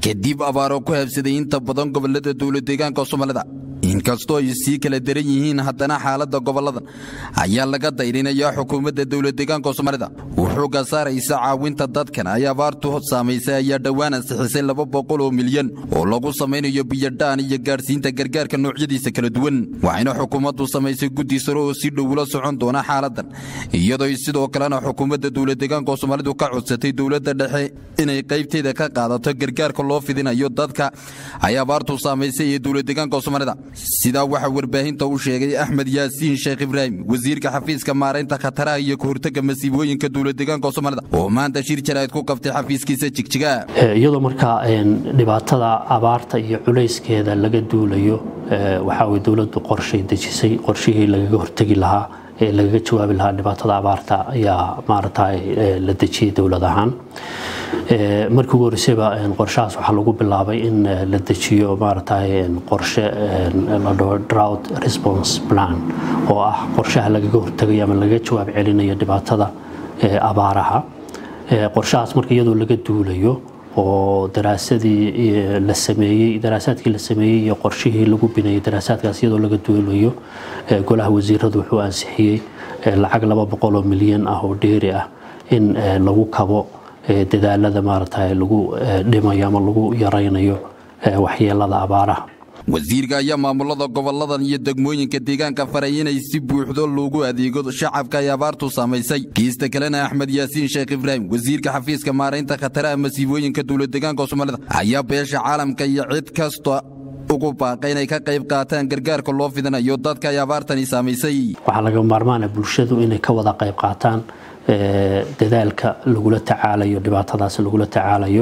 kadib abaaro ku habsaday inta badan gobolada dowladeegaanka soomaalida inkastoo ay sii kala daran yihiin haddana xaalada goboladan ayaa laga dayrinayaa xukuumadda dowladeegaanka soomaalida wuxuuga saaraysa caawinta dadkan ay abaartu saamaysay ayaa dhowaan ansixisay laba boqol oo milyan oo lagu samaynayo biyodhaan iyo gaadhsiinta gargaarka noocyadiisa kala duwan waxayna xukuumaddu samaysay guddi sare oo si dhow ula socon doona xaaladan iyadoo sidoo kalena xukuumadda dowladeegaanka soomaalidu ka codsatay dowladda dhexe inay qaybteeda ka qaadato gargaarka loo fidinayo dadka ay abaartu saamaysay ee dowladeegaanka soomaalida sidaa waxaa warbaahinta u sheegay axmed yaasiin sheekh ibraahim wasiirka xafiiska maaraynta khataraha iyo kahortagga masiibooyinka dowladeegaanka soomaalida oo maanta shir jaraa'id ku qabtay xafiiskiisa jigjiga iyadoo markaa dhibaatada abaarta iyo culayskeeda laga duulayo waxaa way dowladdu qorshay dejisay qorshihii lagaga hortegi lahaa ee lagaga jawaabi lahaa dhibaatada abaarta ayaa maaragtay la dejiyey dowlad ahaan markii ugu horreysayba qorshahaas waxaa lagu bilaabay in la dejiyo maaragtay qorshe la dhaho drought response plan oo ah qorshaha lagaga hortegayo ama lagaga jawaab celinayo dhibaatada abaaraha qorshahaas marka iyadoo laga duulayo oo daraasadii la sameeyey daraasaadkii la sameeyey iyo qorshihii lagu binayay daraasaadkaas iyadoo laga duulayo golaha wasiiradu wuxuu ansixiyey lacag laba boqoloo milyan ah oo dheeri ah in lagu kabo dadaalada maaragtay lagu dhimayo ama lagu yaraynayo waxyeelada abaaraha wasiirka ayaa maamulada goboladan iyo degmooyinka deegaanka faray inay si buuxdo loogu adeego shacabka ay abaartu saamaysay kiista kalena axmed yaasiin sheekh ibraahim wasiirka xafiiska maaraynta khataraha masiibooyinka dowladeegaanka soomaalida ayaa beesha caalamka iyo cid kasta ugu baaqay inay ka qayb qaataan gargaarka loo fidinayo dadka ay abaartani saamaysay waxaa laga maarmaana bulshadu inay ka wada qayb qaataan dadaalka lagula tacaalayo dhibaatadaas lagula tacaalayo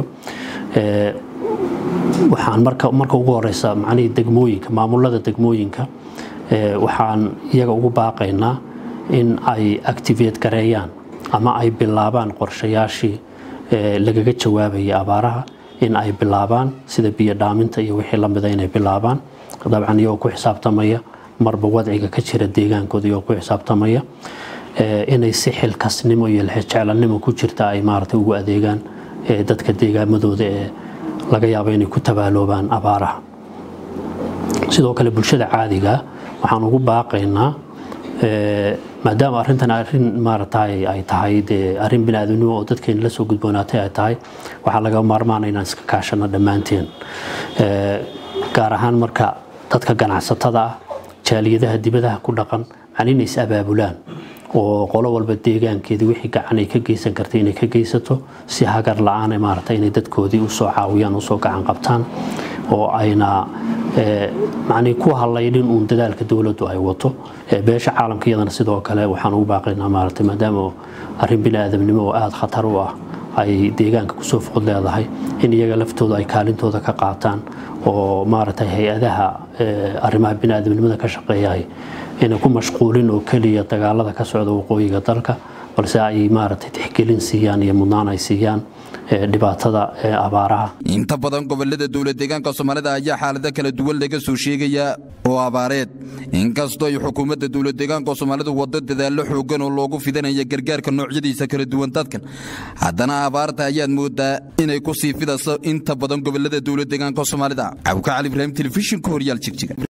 waxaan marka marka ugu horeysa macnihii degmooyinka maamulada degmooyinka waxaan iyaga ugu baaqaynaa in ay activate gareeyaan ama ay bilaabaan qorshayaashii lagaga jawaabayay abaaraha in ay bilaabaan sida biyo dhaaminta iyo wixii lamida inay bilaabaan dabcan iyagoo ku xisaabtamaya marba wadciga ka jira deegaankooda iyagoo ku xisaabtamaya inay si xilkasnimo iyo lexjeclanimo ku jirta ay maaragtay ugu adeegaan dadka deegaamadooda ee laga yaabo inay ku tabaaloobaan abaaraha sidoo kale bulshada caadiga waxaan ugu baaqaynaa maadaama arrintan arrin maaragtay ay tahay dee arrin biniaadamnimo oo dadkeena la soo gudboonaatay ay tahay waxaa laga maarmaana inaan iska kaashano dhammaanteen gaar ahaan marka dadka ganacsatada ah jaaliyadaha dibadaha ku dhaqan macni inay is abaabulaan oo qolo walba deegaankeedii wixii gacan ay ka geysan kartay inay ka geysato si hagar la-aan maaragtay inay dadkoodii usoo caawiyaan usoo gacan qabtaan oo ayna macnii ku hallaydhin uun dadaalka dowladdu ay wato beesha caalamka iyadana sidoo kale waxaan ugu baaqaynaa maaragtay maadaama arrin bini aadamnimo oo aada khatar u ah ay deegaanka kusoo food leedahay in iyaga laftooda ay kaalintooda ka qaataan oo maaragtay hay-adaha arrimaha bini aadamnimada ka shaqeeyahay inay ku mashquulin oo keliya dagaalada ka socda waqooyiga dalka balse ay maaragtay tixgelin siiyaan iyo mudnaan ay siiyaan dhibaatada abaaraha inta badan gobolada dowladeegaanka soomaalida ayaa xaalado kala duwan laga soo sheegayaa oo abaareed inkastoo ay xukuumadda dowladeegaanka soomaalidu waddo dadaallo xoogan oo loogu fidanaya gargaarka noocyadiisa kala duwan dadkan haddana abaarta ayaad moodaa inay ku sii fidayso inta badan gobolada dowladeegaanka soomaalida cabka cali ibraahim telefishinka horyaal jigjiga